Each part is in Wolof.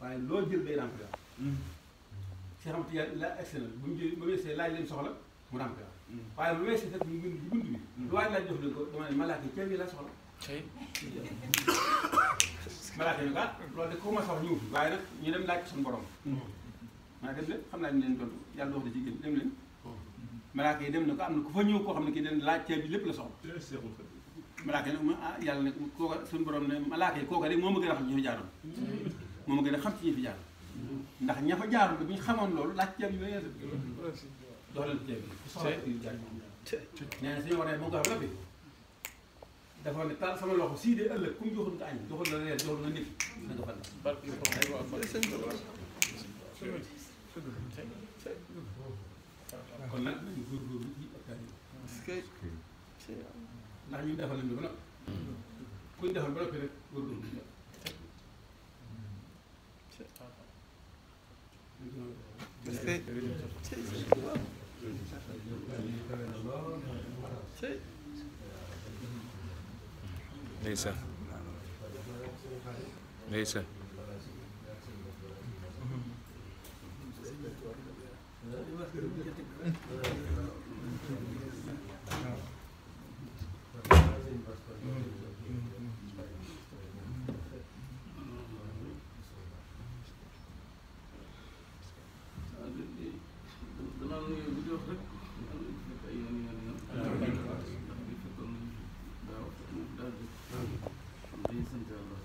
waaye loo jël day remplir si xamante yàlla la excellent bu ñu jël ba weesee laaj leen soxla mu remplir waaye bu weesee fekk ñu bind ci bunt bi lu waaye laaj jox leen ko dama ne malaaka yi ceeb yi la soxla malaaka yi ah loolu de ko ma soxla ñëw fi waaye nag ñu dem laaj ko suñu borom maa dem leen xam naa ñu leen tontu yàlla wax na ci gën dem leen malaaka yi dem na ko am na ku fa ñëw koo xam ne kii den laaj ceeb bi lépp la soxla malaaka yi nag ma ah yàlla ne kooka suñu borom ne malaaka yi kooka de moo ma gën a xam ci ñi fi jaaroon moo ma gën a xam ci ñi fi jaaroon ndax ña fa jaaroon de bu ñu xamoon loolu laaj ceeb yi ba yeesu dox leen ceeb bi soxla yu jaar nee na suñu waree moo ko xam lépp dafa ne taal sama loxo sii de ëllëg ku mu joxul nga añ joxul la reer joxul nga nekk na nga fan kon nag nañu góorgóorlu ci hectare yi ndax ñun defal nañu ba noppi kuñ defal ba noppi rek góorgóorlu ci ndeysaan ndeysaan danaa nuyu bu di wax rek fekk ay yoon yoon yoon ndax bi fekkoon nañu daaw fekk na daal di xam dañuy sant yàlla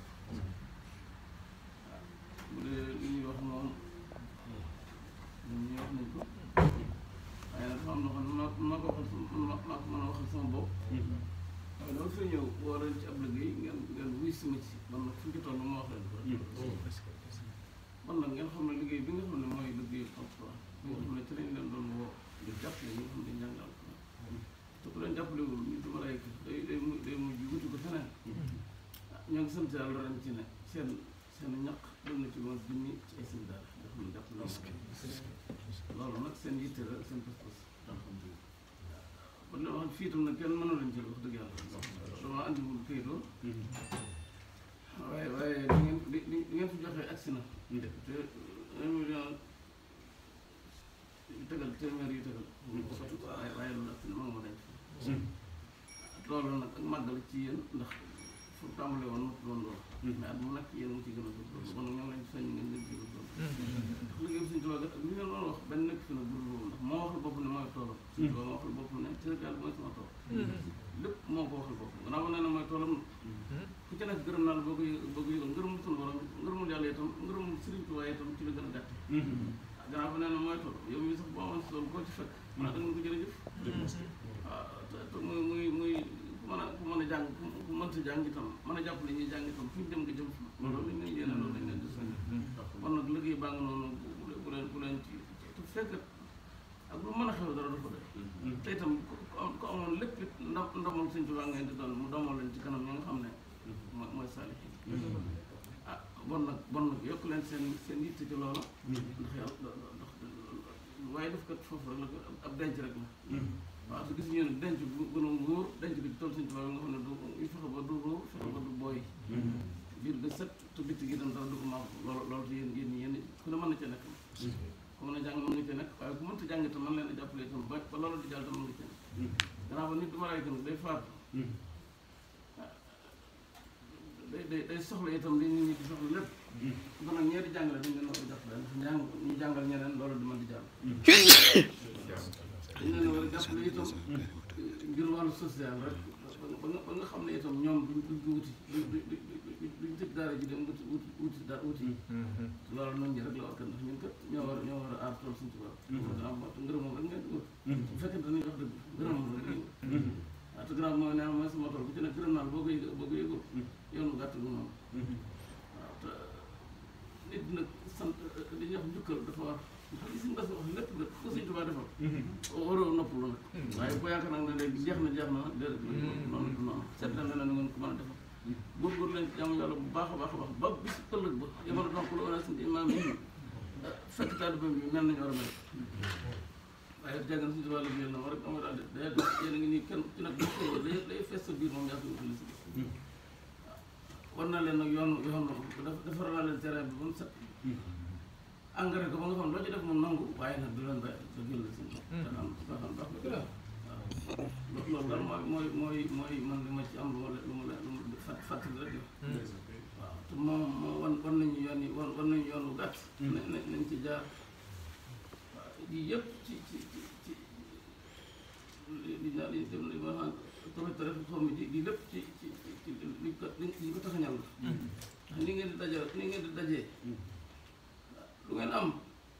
waaw bu dee li ñuy wax moom ñun ñuy wax nañ ko waaye nag dafa am loo xam ne maa maa ko waxal sama maa maa ko mën a waxal sama bopp waaye dama fay ñëw woo leen ci ab liggéey ngeen ngeen wuy si ma ci man nag fu ñu ci toll ma wax leen ko man nag ngeen xam ne liggéey bi nga xam ne mooy liggéey alquran bi nga xam ne ci lañ leen doon woo di jàppale ñi nga xam ne jàng alquran te ku leen jàppalewul ñu du malayka day day mu day mujj wuti ko feneen ah ñoo ngi sant yàlla ren ci ne seen seen ñaq dem na ci moom junni ci ay seen daara nga xam ne jàppale loolu nag seen yitte la seen pas-pas alhamdulilah kon li ma wax fii tam nag kenn mënu leen ci wax dëgg yàlla dama andiwul këyitoo waaye waaye li ngeen li li ngeen fi joxee agsi na te un million yu tegal téeméer yu tegal waaye waaye loolu agsi na ma nga ma denc loolu nag ak màggal ci yéen ndax fu tàmbale woon matu doon loolu mais at mu nekk yéen mu ci gën a góorgóorlu kon nag ñoo ngi leen di soññ ngeen gën ci góorgóorlu ndax liggéey bi suñu tubaab ak li ngeen doon wax benn nekk fi nag bul loolu ndax moo waxal bopp ne mooy toolam suñu tubaab moo waxal bopp ne Sénégal mooy sama tool lépp moo ko waxal bopp gannaaw ma nee na mooy toolam ku ci nekk gërëm naa la boo ko yë- boo ko yëgal ngërëmul sunu borom ngërëmul yàlla itam ngërëmul Sëriñ Tuubaa itam ci la gën a gàtt gannaaw ba nee na mooy tool yow mii sax boo amoon si tool koo ci fekk xanaa da nga ko jërëjëf waaw te te muy muy muy ku mën a ku mën a jàng ku ku mënta jàng itam mën a jàppale ñuy jàng itam fu ñu dem nga jëm fa loolu lañ leen yéene loolu lañ leen di soññ kon nag liggéey baa nga noonu bu bu leen bu leen ci te fekk ak lu mën a xew dara dafa doy te itam ku ku am ku amoon lépp it ndam ndamal Sëñ Tuubaa ngeen di doon mu damal leen ci kanam ñi nga xam ne mooy mooy saalihiin ah bon nag bon nag yokk leen seen seen yitte ci loola ndax yàlla ndax waaye def kat foofu rek la ko ab denc rek la waaw su gis ñu ne denc bu gën a wóor denc bi ci tool Sëñ Tuubaa nga xam ne du yu fexe ba du róor fexe ba du booy biir ga set te bitti gi dem dara du ko maam loolu loolu te yéen yéen yéen ku ne mën na ca nekk ku mën a jàng mën nga ca nekk waaye ku mënta jàng itam mën leen a jàppale itam ba ba loolu di jàll tam mën nga ca nekk gannaaw ba nit du ma raay itam day faatu day day day soxla itam li nit ñi di soxla lépp kon nag ñeenti jàngale dañ leen war a jàppale ndax njàng ñu jàngal ñeneen loolu du mën di jàll dañ leen war a jàppale itam ngir wàllu social rek ba nga ba nga xam ne itam ñoom duñ duñ ko wuti duñ duñ duñ duñ tëj daara ji dem wuti wuti wuti da wuti loolu noonu ñi rek la war a ndax ñun kat ñoo war ñoo war a aar tool suñu tubaab gannaaw moo tax ngërëmam rek ngeen di wut bu fekkente ni wax dëgg ngërëmam rek ngeen wut waaw te gannaaw mooy nee mooy sama tool bu ci nekk gërëm naa la boo ko yëg boo ko yëgul yoonu gàtt gu noonu waaw te nit nag sant li ñuy wax njukkal dafa war ndax li suñu bas wax lépp nag ko suñ tubaab defal waroo noppalu nag waaye boo yaakaar nag ne léegi jeex na jeex na nag déedéet noonu du noonu seet leen leneen ngeen ko mën a defal góorgóorlu leen ci jaamu yàlla bu baax a baax a baax ba bis ëllëg ba yamala donc lu wala suñu imaam yi fekk taalibe bi mel nañu war a mel waaye jàng na suñu tubaab la biir na war rek ama daal day yéen a ngi nii kenn ci nag bu xëyee day day fees sa biir moom yaa koy utili si war na leen nag yoonu yoonu def defar naa leen terrain bi ba mu set engrais ko ba nga xam loo ci def moom nangu waaye nag du leen bàyyi da jël si te xam te xam baax na waaw loolu daal mooy mooy mooy mooy man li ma ci am lu ma lu ma lu ma fàtt fàttali rek waaw te moom moom wan wan nañu yoon yi wan wan nañu yoon wu gàtt na nañ ci jaar waaw lii yëpp ci ci ci ci li naa li dem li ma naan tamit rek xaw ma di di lépp ci ci ci li ko li ko taxañal la ndax ni ngeen di dajal ni ngeen di dajee lu ngeen am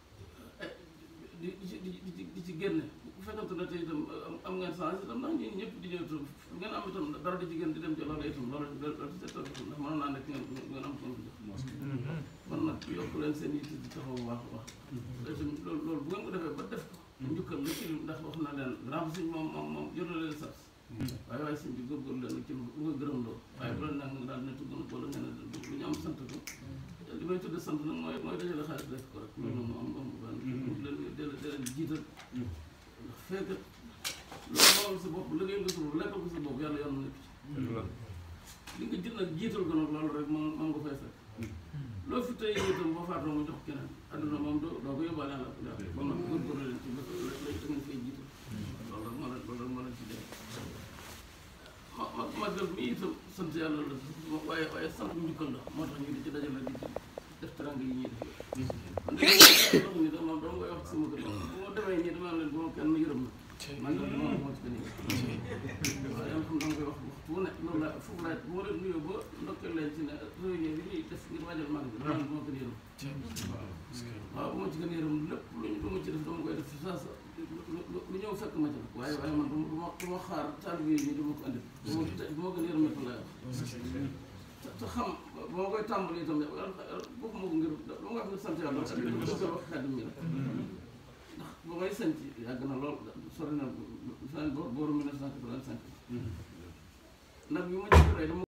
di di ci di ci di ci génne bu fekkante ne tey itam am ngeen chance itam ndax ñun ñëpp di ñëw itam lu ngeen am itam dara di ci génn di dem ci loolu itam loolu loolu ci seetal itam ndax mënoon naa nekk ngeen ngeen am ko jox kon nag yokk leen seen yitte di taxaw bu baax a baax itam loolu loolu bu ngeen ko defee ba def ko njukkal la ci ndax wax na leen grand sëñ moom moom moom yor na leen sas waaye waaye sëñ bi góorgóorlu leen ci lu nga gërëm loo waaye bu leen nag nga daal ne tugg na wala nga ne lu ñu am sant ko li may tudd sant nag mooy mooy dajale xaalis def ko rek loolu moom am am ban leen del del jiital ndax fekk loolu moom sa bopp liggéey nga sa bopp lekkal ko sa bopp yàlla yoon nekk ci li nga jël nag jiital ko nag loolu rek moom moom nga fay fekk loo fi tey itam boo faatoo mu jox keneen adduna moom doo doo ko yóbbaale la ko def kon nag góorgóorlu leen ci bëgg la da ngeen fay jiital loolu rek moo leen loolu rek moo leen ci def ma ma màggal mi itam sant yàlla la waaye waaye sant njukkal la moo tax ñu di ci dajale di ci def teranga yi ñuy def man de wax ni da moom dama koy wax sama kër bu ma demee nii dama leen bu ma kenn yërëm na màggal bi moom moo ci gën a waaye yàlla xam dama koy wax waxtu wu ne loolu la foofu laaj bu ma leen nuyoo ba ndokkeel leen ci ne réunion bi ñuy def ngir waajal màggal bi dama bu ma gën a yërëm waaw bu ma ci gën a yërëm lépp lu ñu lu ma ci def dama koy def saa sa lu ñëw fekk ma ci waaye waaye man du ma du ma xaar taalibe yi du ma ko andi du ma du ma gën a yërëmatu lay wax te xam ba ma koy tàmbali itam bokk ma ko ngir lu nga xam ne sant yàlla ak dañu ko wax xaddim mi la ndax ba may sant yàgg na lool sori na san booru 1985 nag yu ma jëkk rey dama